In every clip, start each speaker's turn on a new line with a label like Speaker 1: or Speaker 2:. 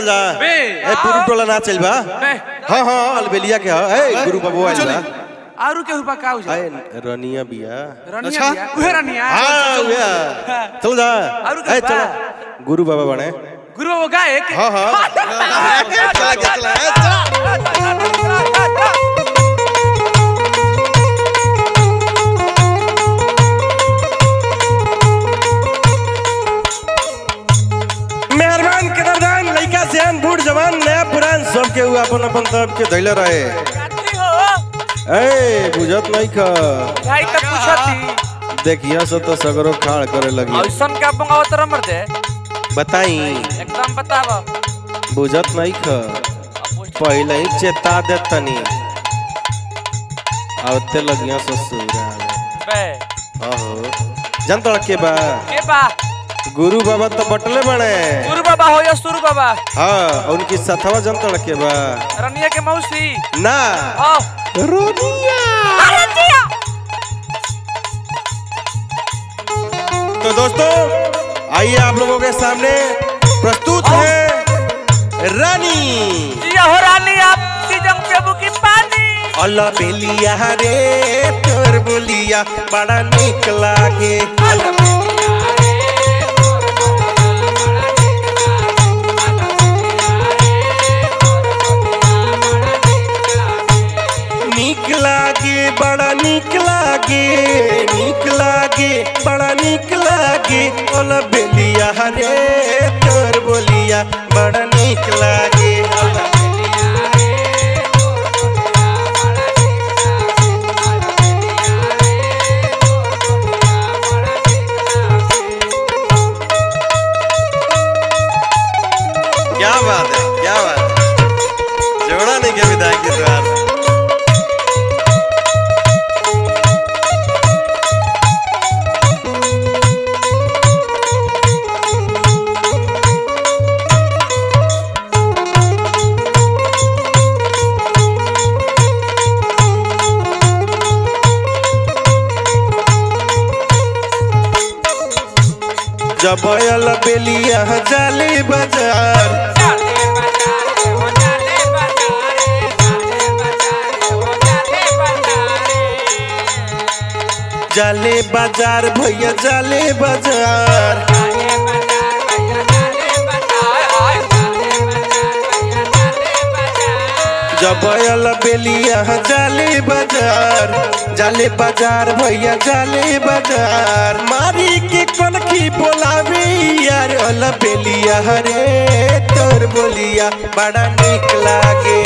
Speaker 1: जा
Speaker 2: बे।
Speaker 1: ए पुरु टोला ना चल बा
Speaker 2: बे
Speaker 1: हाँ हाँ अलबेलिया के हाँ ए गुरु बाबू आइल बा
Speaker 2: आरु के हुबा का हो जा
Speaker 1: ए रनिया बिया
Speaker 2: रनिया
Speaker 3: अच्छा।
Speaker 2: बिया उहे रनिया
Speaker 1: हाँ उया चल जा
Speaker 2: आरु
Speaker 1: ए
Speaker 2: के बा?
Speaker 1: चल गुरु बाबा बने
Speaker 2: गुरु बाबू गायक
Speaker 1: हाँ हाँ
Speaker 3: चला के चला ए, चला
Speaker 1: मेहरबान कदरदान लइका सियान बूढ़ जवान नया पुरान सब के अपन अपन तरफ के धैले रहे ए बुझत नहीं का
Speaker 4: भाई तक पूछती
Speaker 1: देखिया से तो सगरो खाड़ करे लगी
Speaker 4: ऐसन का बंगावत रमर दे
Speaker 1: बताई
Speaker 4: एकदम बताव
Speaker 1: बुझत नहीं का पहले ही चेता दे तनी आवते लगिया ससुरा
Speaker 4: बे
Speaker 1: आहो जान तो के बा
Speaker 4: के बा
Speaker 1: गुरु बाबा तो बटले बने
Speaker 4: गुरु बाबा हो या सुरु बाबा
Speaker 1: हाँ उनकी सथवा जान तो के बा
Speaker 4: रनिया के मौसी
Speaker 1: ना
Speaker 4: ओ
Speaker 1: रोनिया
Speaker 4: अरे जिया
Speaker 1: तो दोस्तों आइए आप लोगों के सामने प्रस्तुत है रानी
Speaker 4: जिया हो रानी आप सीजन पेबू की पानी
Speaker 1: अल्लाह बेलिया रे तोर बोलिया बड़ा निक लागे निक लागे बड़ा निक लागे निक लागे बड़ा निक लागे अल्लाह बेलिया रे तोर बोलिया बड़ा निक लागे क्या बात है क्या बात है जोड़ा नहीं क्या विदाई की द्वार जब अल बेलिया जाले बाजार जाले बाजार भैया जाले बाजार जब अल बेलिया जाले बाजार जाले बाजार भैया जाले बाजार मारी के कनखी बोलावे यार अल बेलिया रे तोर बोलिया बड़ा निक लागे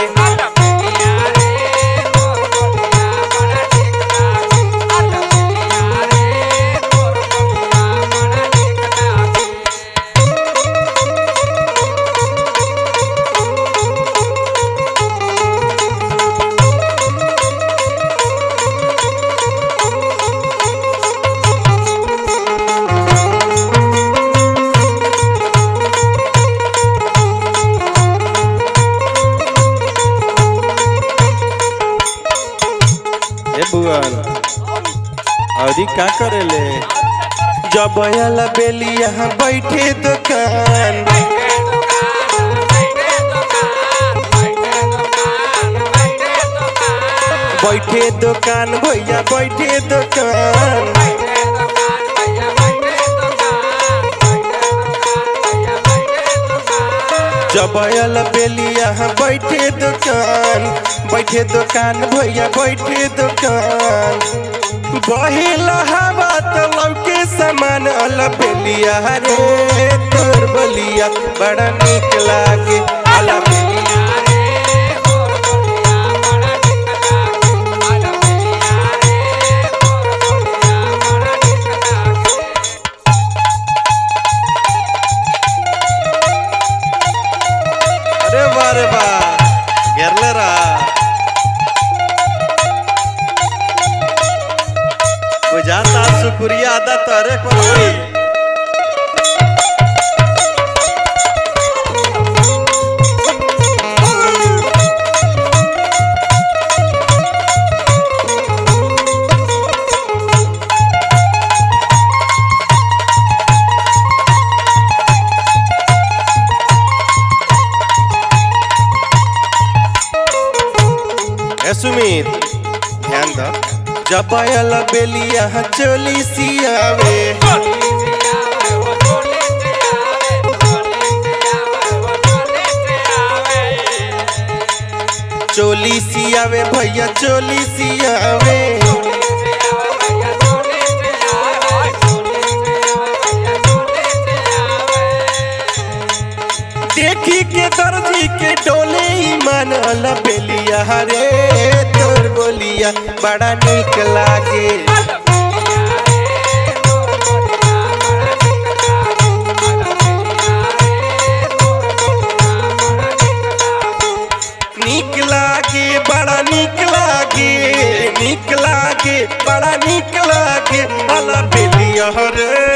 Speaker 1: ए बुआन अरे का करेले जब अल बेलिया बैठे दुकान बैठे दुकान भैया बैठे दुकान जब अल बेलिया बैठे दुकान बैठे दुकान भैया बैठे दुकान बहिला हवा तो लौके समान अल बेलिया रे तोर बलिया बड़ा निक लागे अल बेलिया अरे वाह रे वाह घेरले रहा बुझाता शुक्रिया अदा तोरे को होई ए सुमित ध्यान द जब आयल बेलिया चोली सियावे चोली सियावे भैया चोली सियावे देखी के दर्जी के डोले ईमान अल बेलिया रे तोर बोलिया बड़ा निक लागे निक लागे बड़ा निक लागे निक लागे बड़ा निक लागे अल बेलिया रे